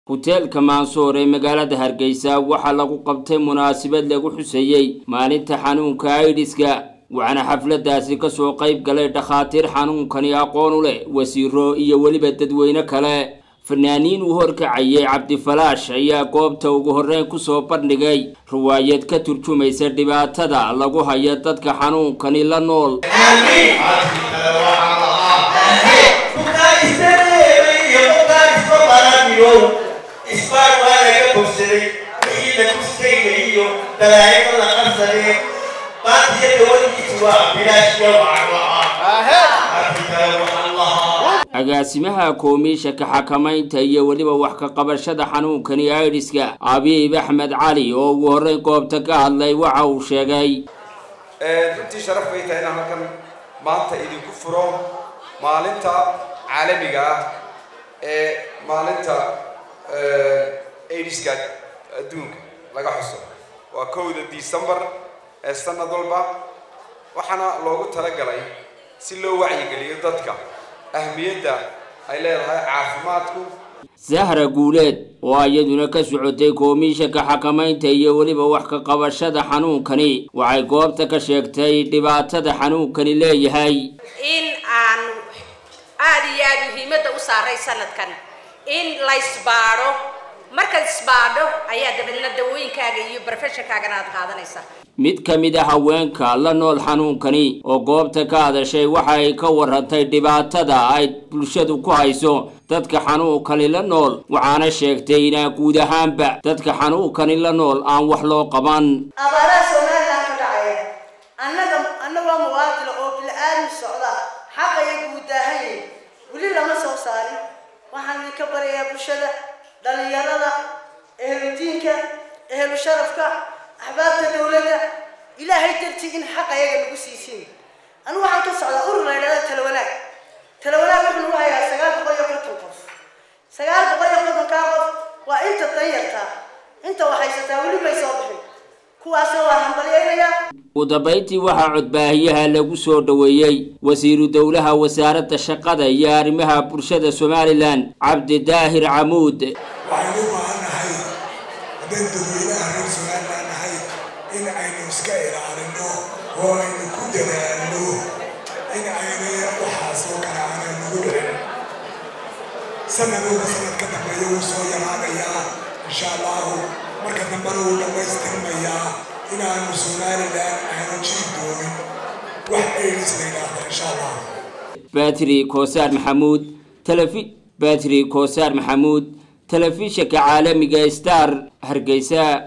huteelka maansoor ee magaalada hargeysa waxaa lagu qabtay munaasabad lagu xuseeyey maalinta xanuunka aidiska waxaana xafladaasi kasoo qayb galay dhakhaatiir xanuunkani aqoon u leh wasiiro iyo weliba dadweyne kale fanaaniin uu horkacayay cabdifalaash ayaa goobta ugu horreyn kusoo bandhigay riwaayad ka turjumaysa dhibaatada lagu hayo dadka xanuunkani la nool isbaan waa laga bogsaday wixii la kuskayga iyo dalaayada la qabsadee baantiya dawadiisu waa bilaash iyo agaasimaha koomiishaka xakamaynta iyo weliba wax ka qabashada xanuunkani aidiska abiib axmed cali oo ugu horreyn goobta ka hadlay waxa uu sheegay runtii sharaf bay tahay inaan halkan maanta idinku furo maalinta caalamiga ah ee maalinta aidiska adduunka laga xuso waa kowda decembar ee sanad walba waxaana loogu talagalay si loo wacyigeliyo dadka ahmiyadda ay leedahay caafimaadku sahra guuleed oo iyaduna ka socotay koomiishaka xakamaynta iyo weliba wax ka qabashada xanuunkani waxay goobta ka sheegtay dhibaatada xanuunkani leeyahay in aanu aada iyo aada muhiimadda u saaray sanadkan in la isbaadho markaad isbaadho ayaa dabeedna dawooyinkaaga iyo barofeshankaagana aad qaadanaysaa mid ka mid a haweenka la nool xanuunkani oo goobta ka hadashay waxa ay ka warantay dhibaatada ay bulshadu ku hayso dadka xanuunkani la nool waxaana sheegtay inaan guud ahaanba dadka xanuunkani la nool aan wax loo qaban abaaraha somalilan ka dhacaya annaga annagoo muwaadila oo bila-aadmi socda xaqaya guudaahanye weli lama soo saarin waxaan idinka barayaa bulshada dhalinyarada ehludiinka ehlu sharafka axbaabta dawladda ilaahay dartii in xaq ayaga nagu siisiin anigu waxaan ka socdaa urur la ydhahda talawanaag talawanaag wuxuu nagu hayaa sagaal boqol iyo konton qof sagaal boqol iyo kontonkaa qof waa inta danyartaa inta waxaysataa weli may soo bixin kuwaasna waan hambalyaynayaa ugu dambayntii waxaa codbaahiyaha lagu soo dhoweeyey wasiiru dowlaha wasaaradda shaqada iyo arrimaha bulshada somalilan cabdi daahir camuud waxaynu u baahannahay haddaynu dadweynaha reer somalilan nahay in aynu iska ilaalino oo aynu ku dadaalno in aynay waxaasoo kale aanay nagu dhicin sanadowba sanad ka dambeeya wuu soo yaraanayaa insha allahu marka dambena wuu dhammaystirmayaa inaanu somalilan aanu jiri doonin wax aids la yidhaahdo insha allah batri koosaar maxamuud telefi batri koosaar maxamuud telefishinka caalamiga star hargeysa